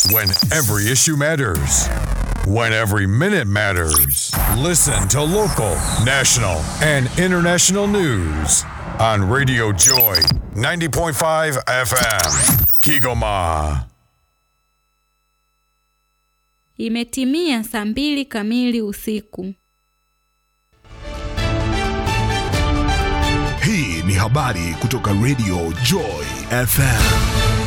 When every issue matters. When every minute matters. Listen to local, national, and international news on Radio Joy 90.5 FM. Kigoma. Imetimia saa mbili kamili usiku. Hii ni habari kutoka Radio Joy FM.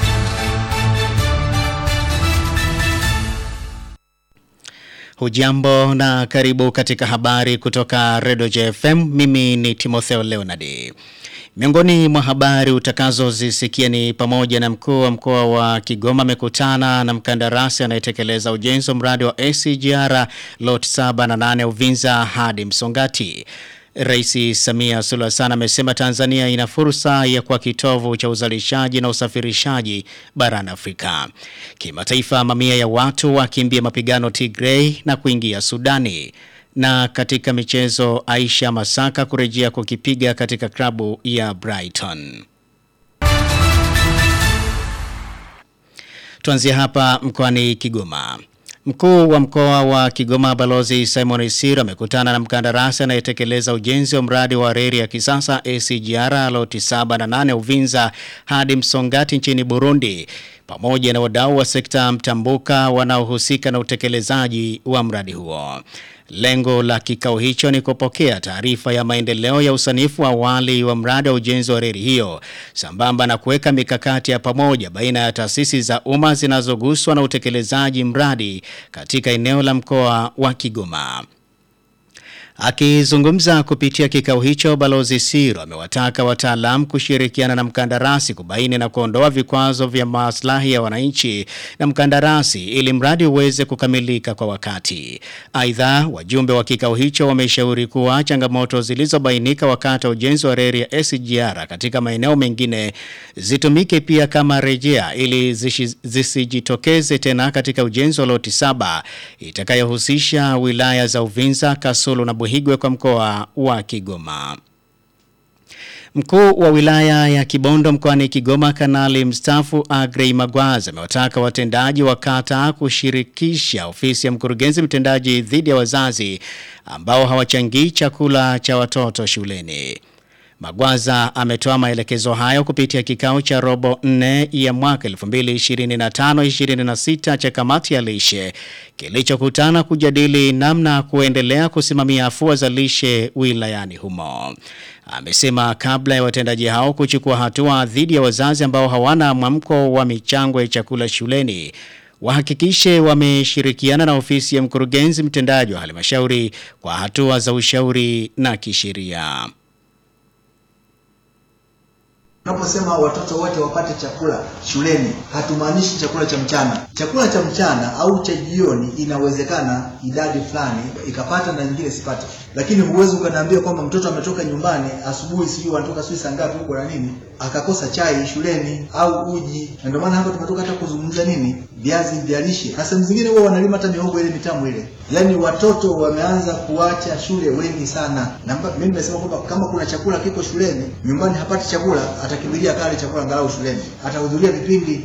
Hujambo na karibu katika habari kutoka Radio JFM. Mimi ni Timotheo Leonard. Miongoni mwa habari utakazozisikia ni pamoja na mkuu wa mkoa wa Kigoma amekutana na mkandarasi anayetekeleza ujenzi wa mradi wa ACGR lot 7 na 8 Uvinza hadi Msongati. Rais Samia Suluhu Hassan amesema Tanzania ina fursa ya kuwa kitovu cha uzalishaji na usafirishaji barani Afrika. Kimataifa, mamia ya watu wakimbia mapigano Tigray na kuingia Sudani. Na katika michezo, Aisha Masaka kurejea kukipiga katika klabu ya Brighton. Tuanzie hapa mkoani Kigoma. Mkuu wa mkoa wa Kigoma Balozi Simon Isiro amekutana na mkandarasi anayetekeleza ujenzi wa mradi wa reli ya kisasa ACGR loti 7 na 8 Uvinza hadi Msongati nchini Burundi pamoja na wadau wa sekta mtambuka wanaohusika na utekelezaji wa mradi huo. Lengo la kikao hicho ni kupokea taarifa ya maendeleo ya usanifu wa awali wa mradi wa ujenzi wa reli hiyo sambamba na kuweka mikakati ya pamoja baina ya taasisi za umma zinazoguswa na utekelezaji mradi katika eneo la mkoa wa Kigoma. Akizungumza kupitia kikao hicho, Balozi Siro amewataka wataalamu kushirikiana na mkandarasi kubaini na kuondoa vikwazo vya maslahi ya wananchi na mkandarasi ili mradi uweze kukamilika kwa wakati. Aidha, wajumbe wa kikao hicho wameshauri kuwa changamoto zilizobainika wakati wa ujenzi wa reli ya SGR katika maeneo mengine zitumike pia kama rejea ili zisijitokeze tena katika ujenzi wa loti saba itakayohusisha wilaya za Uvinza, Kasulu na Buhigwe kwa mkoa wa Kigoma. Mkuu wa wilaya ya Kibondo mkoani Kigoma Kanali mstaafu Agrey Magwaza amewataka watendaji wa kata kushirikisha ofisi ya mkurugenzi mtendaji dhidi ya wazazi ambao hawachangii chakula cha watoto shuleni. Magwaza ametoa maelekezo hayo kupitia kikao cha robo 4 ya mwaka 2025-26 cha kamati ya lishe kilichokutana kujadili namna kuendelea kusimamia afua za lishe wilayani humo. Amesema kabla ya watendaji hao kuchukua hatua dhidi ya wazazi ambao hawana mwamko wa michango ya chakula shuleni wahakikishe wameshirikiana na ofisi ya mkurugenzi mtendaji wa halmashauri kwa hatua za ushauri na kisheria. Tunaposema watoto wote wapate chakula shuleni, hatumaanishi chakula cha mchana. Chakula cha mchana au cha jioni inawezekana idadi fulani ikapata na nyingine sipate, lakini huwezi ukaniambia kwamba mtoto ametoka nyumbani asubuhi, sijui wanatoka sijui saa ngapi huko na nini, akakosa chai shuleni au uji. Na ndio maana hapa tumetoka hata kuzungumza nini, viazi vya lishe, na sehemu zingine huwa wanalima hata mihogo ile mitamu ile. Yaani watoto wameanza kuacha shule wengi sana, na mimi nimesema kwamba kama kuna chakula kiko shuleni, nyumbani hapati chakula, atakimbilia kale chakula angalau shuleni, atahudhuria vipindi.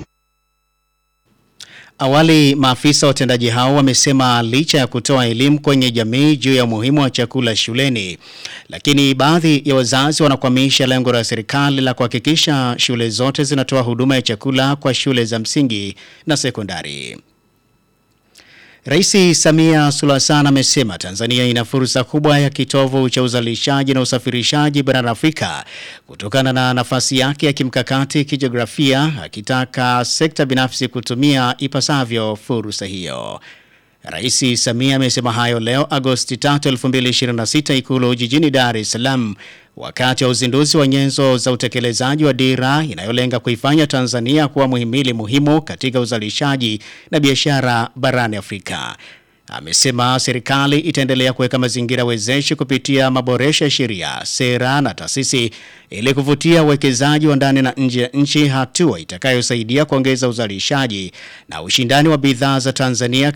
Awali maafisa watendaji hao wamesema licha ya kutoa elimu kwenye jamii juu ya umuhimu wa chakula shuleni, lakini baadhi ya wazazi wanakwamisha lengo la serikali la kuhakikisha shule zote zinatoa huduma ya chakula kwa shule za msingi na sekondari. Rais Samia Suluhu Hassan amesema Tanzania ina fursa kubwa ya kitovu cha uzalishaji na usafirishaji barani Afrika kutokana na nafasi yake ya kimkakati kijiografia, akitaka sekta binafsi kutumia ipasavyo fursa hiyo. Rais Samia amesema hayo leo Agosti 3, 2026 Ikulu jijini Dar es Salaam wakati wa uzinduzi wa nyenzo za utekelezaji wa dira inayolenga kuifanya Tanzania kuwa muhimili muhimu katika uzalishaji na biashara barani Afrika. Amesema serikali itaendelea kuweka mazingira wezeshi kupitia maboresho ya sheria, sera na taasisi ili kuvutia uwekezaji wa ndani na nje ya nchi, hatua itakayosaidia kuongeza uzalishaji na ushindani wa bidhaa za Tanzania